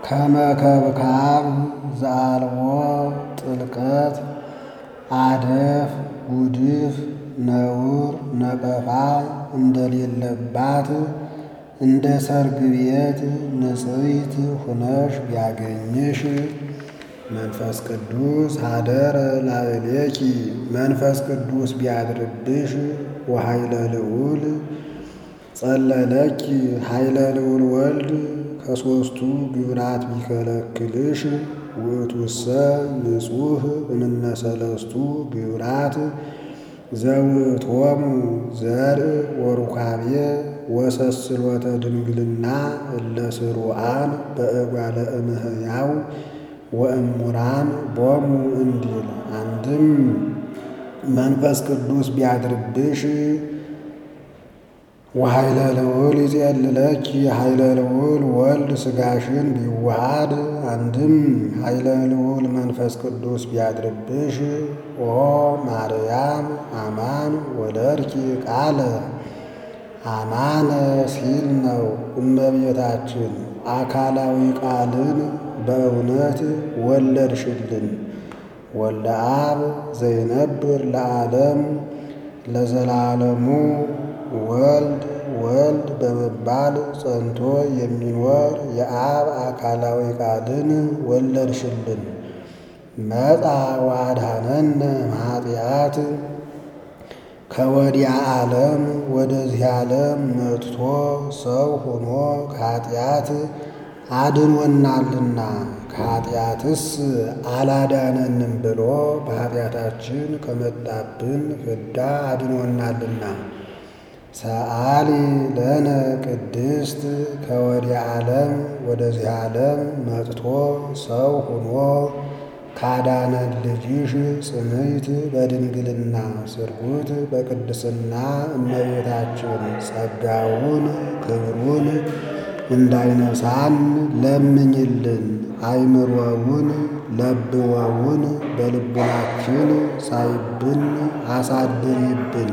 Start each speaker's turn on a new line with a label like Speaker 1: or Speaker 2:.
Speaker 1: ከመከብካብ ዘአልቦ ጥልቀት አደፍ ጉድፍ ነውር ነቀፋ እንደሌለባት እንደ ሰርግ ቤት ንጽሕት ሁነሽ ቢያገኝሽ መንፈስ ቅዱስ ሀደረ ላዕሌኪ መንፈስ ቅዱስ ቢያድርብሽ ወኃይለ ልዑል ጸለለኪ ኃይለ ልዑል ወልድ ከሦስቱ ግብራት ቢከለክልሽ ውእቱሰ ንጹሕ እምነ ሰለስቱ ግብራት ዘውእቶሙ ዘርእ ወሩካቤ ወሰስሎተ ድንግልና እለ ስሩዓን በእጓለ እምህያው ወእሙራን ቦሙ እንዲል አንድም መንፈስ ቅዱስ ቢያድርብሽ ወኃይለ ልዑል ይጼልለኪ ኃይለ ልዑል ወልድ ሥጋሽን ቢዋሃድ አንድም ኃይለ ልዑል መንፈስ ቅዱስ ቢያድርብሽ ኦ ማርያም አማን ወለድኪ ቃለ አማነ ሲል ነው። እመቤታችን አካላዊ ቃልን በእውነት ወለድሽልን። ወልደ አብ ዘይነብር ለዓለም ለዘላለሙ ወልድ ወልድ በመባል ጸንቶ የሚኖር የአብ አካላዊ ቃልን ወለድሽልን። መጻ ወአድኀነነ እምኃጢአት ከወዲያ ዓለም ወደዚህ ዓለም መጥቶ ሰው ሆኖ ከኃጢአት አድኖናልና ከኃጢአትስ አላዳነንም ብሎ በኃጢአታችን ከመጣብን ፍዳ አድኖናልና። ሰአሊ ለነ ቅድስት ከወዲያ ዓለም ወደዚህ ዓለም መጥቶ ሰው ሆኖ ካዳነን ልጅሽ ጽንዕት በድንግልና ስርጉት በቅድስና እመቤታችን ጸጋውን ክብሩን እንዳይነሳን ለምኝልን። አይምሮውን ለብወውን በልቡናችን ሳይብን አሳድሪብን።